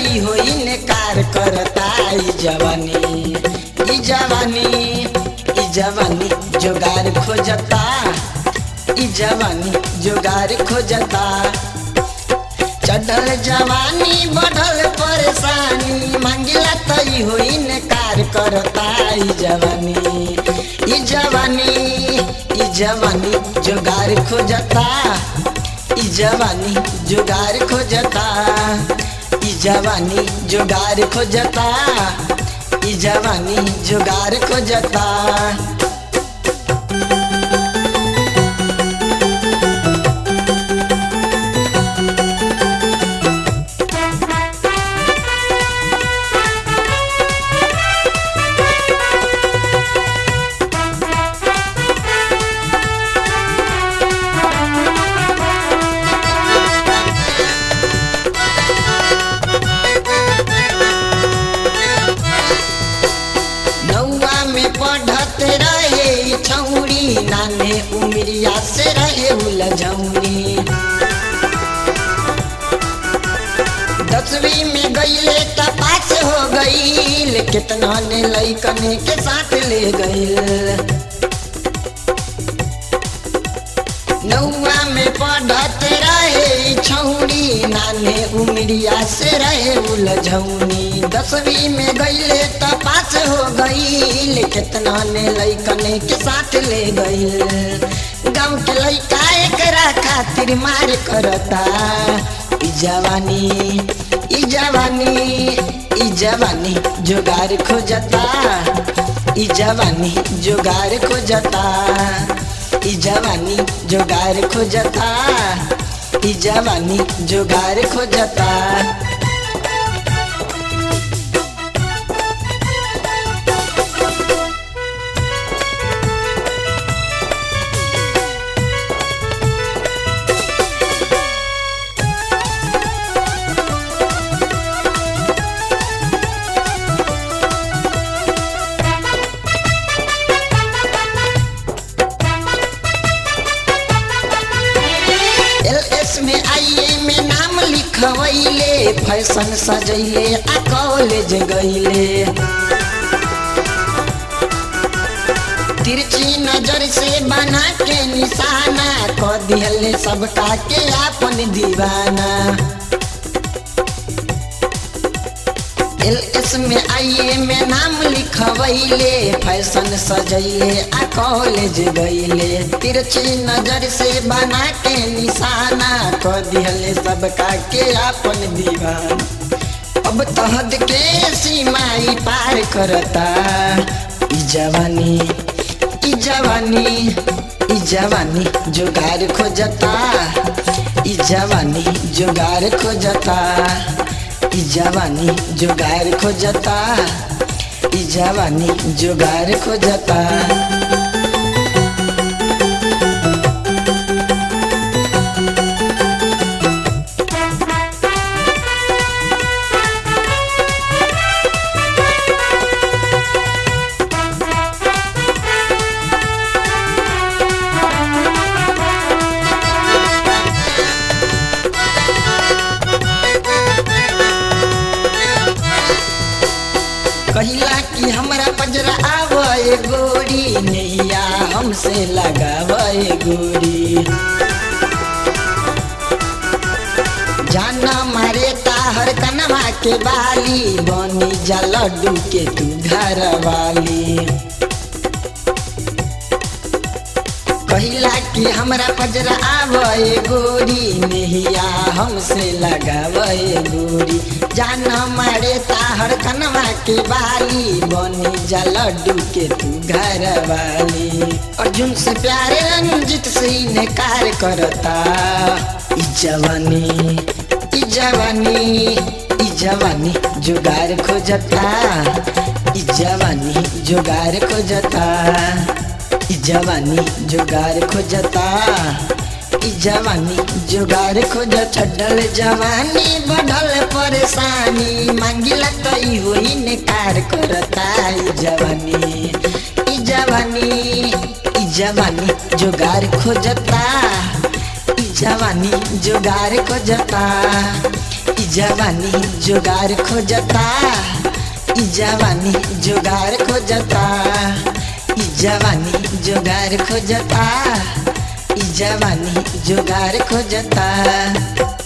तई हो इनकार करता ई जवानी ई जवानी ई जवानी जोगार खोजता ई जवानी जोगार खोजता चढ़ल जवानी बढ़ल परेशानी मांगिला तई हो इनकार करता ई जवानी ई जवानी ई जवानी जोगार खोजता ई जवानी जोगार खोजता ई जवानी जोगार खोजता ई जवानी जोगार खोजता नौवा में पढ़त रहे ई छौरी नाने उमरिया से रहे उलझौरी दसवीं में गईले त पास हो गईल कितना ने लइकने के साथ ले गईल नौवा में पढ़त रहे ई छौरी नाने उमरिया से रहे उलझौनी दसवीं में गईले त पास हो गईल कितना ने लइकने के साथ ले गईल गाँव के लइका एकरा खातिर मार करता ई जवानी ई जवानी ई जवानी जोगार खोजता ई जवानी जोगार खोजता ई जवानी जोगार खोजता ई जवानी जोगार खोजता एल एस में आईए में नाम लिखवैले फैशन सजैले आ कॉलेज गईले तिरछी नजर से बना के निशाना क दिहले सबका के आपन दीवाना एल एस में आईए में नाम लिखवैले फैशन सजैले आ कॉलेज गईले तिरछी नजर से बना के निशाना क दिहले सबका के अपन दीवान अब तहद के सीमाई पार करता ई जवानी ई जवानी ई जवानी जोगार खोजता ई जवानी जोगार खोजता ई जवानी जोगार खोजता ई जवानी जोगार खोजता कहिला कि हमरा पजरा आवे गोरी नैया हमसे लगावे गोरी जाना मारे ताहर कनवा के बाली बनी जा लड्डू के तू घर वाली कहिला कि हमरा पजरा आवे गोरी नहिया हमसे लगावे गोरी जान मारे ताहर कनवा के बाली बनी जा लड्डू के तू घर वाली अर्जुन से प्यारे रंजित से इनकार करता ई जवानी ई जवानी ई जवानी जुगार खोजता ई जवानी जुगार खोजता ई जवानी जुगार खोजता ई जवानी जुगार खोज छडल जवानी बढ़ल परेशानी मांगिला तो ई होई निकार करता ई जवानी ई जवानी ई जवानी जुगार खोजता ई जवानी जुगार खोजता ई जवानी जुगार खोजता ई जवानी जुगार खोजता ई जवानी जुगार खोजता ई जवानी जुगार खोजता